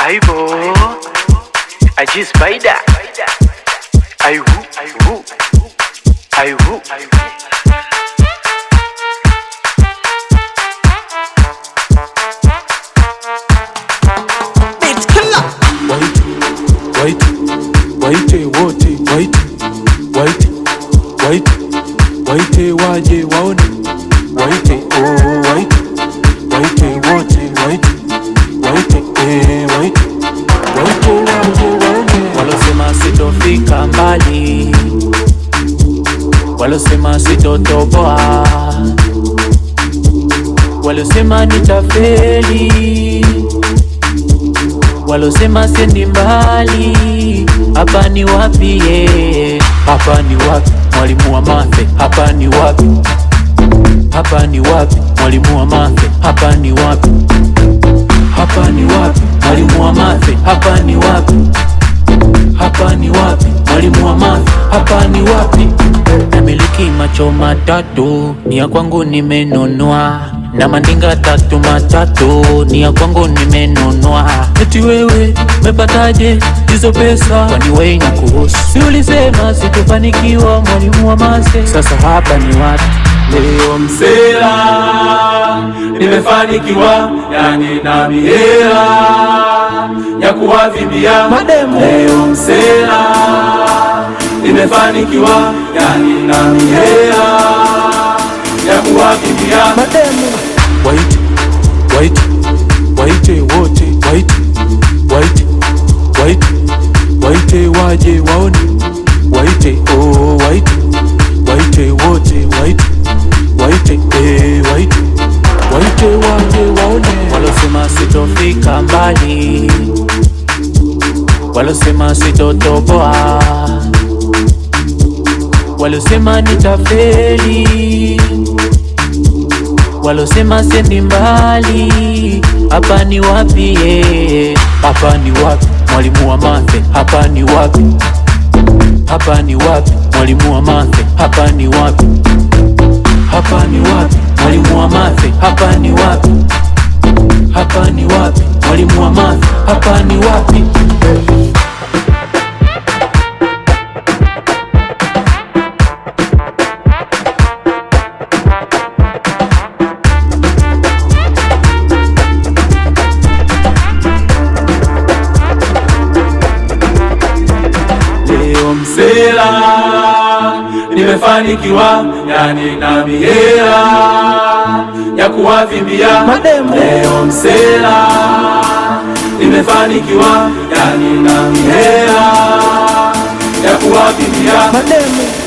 Aibo Aji Spider Aiwu Aiwu Aiwu Beat killer. Waite, waite, waite wote, waite, waite, waite, waite waje waone, waite, oh, waite, waite wote, waite, waite, eh, waite, waite waje waone. Walosema sitofika mbali, walosema sitotoboa, walosema nitafeli, walosema sendi mbali. Hapa ni wapi? ye? Hapa ni wapi? Mwalimu wa mathe, hapa ni wapi? Hapa ni wapi? Mwalimu wa mathe, hapa ni wapi? Hapa ni wapi? Mwalimu wa mathe, hapa ni wapi? Hapa ni wapi? Mwalimu wa math, hapa ni wapi? Namiliki macho matatu, ni ya kwangu nimenunua, na mandinga tatu matatu, ni ya kwangu nimenunua. Eti wewe umepataje hizo pesa? Kwani wewe inakuhusu? Si ulisema sitofanikiwa, mwalimu wa mase? Sasa hapa ni wapi? Leo msela nimefanikiwa, yani na mihela ya kuwavimbia Mademu. Leo msela nimefanikiwa, yani na mihela ya kuwavimbia Mademu. Waite, waite, waite wote, waite, waite, waite, waite waje waone, waite, oh, waite, waite wote, waite, waite, eh, waite, waite waje waone. Walosema sitofika mbali, walosema sitotoboa, walosema nitafeli, walosema sendi mbali. Hapa ni wapi? ye? Hapa ni wapi? Mwalimu wa mathe, hapa ni wapi? Hapa ni wapi? Mwalimu wa mathe, hapa ni wapi? Hapa ni wapi? Mwalimu wa mathe, hapa ni wapi? Hapa ni wapi? Mwalimu wa math, hapa ni wapi? Leo msela nimefanikiwa, yani na mihela ya kuwavimbia Mademu. Leo msela nimefanikiwa, yani na mihela ya kuwavimbia Mademu.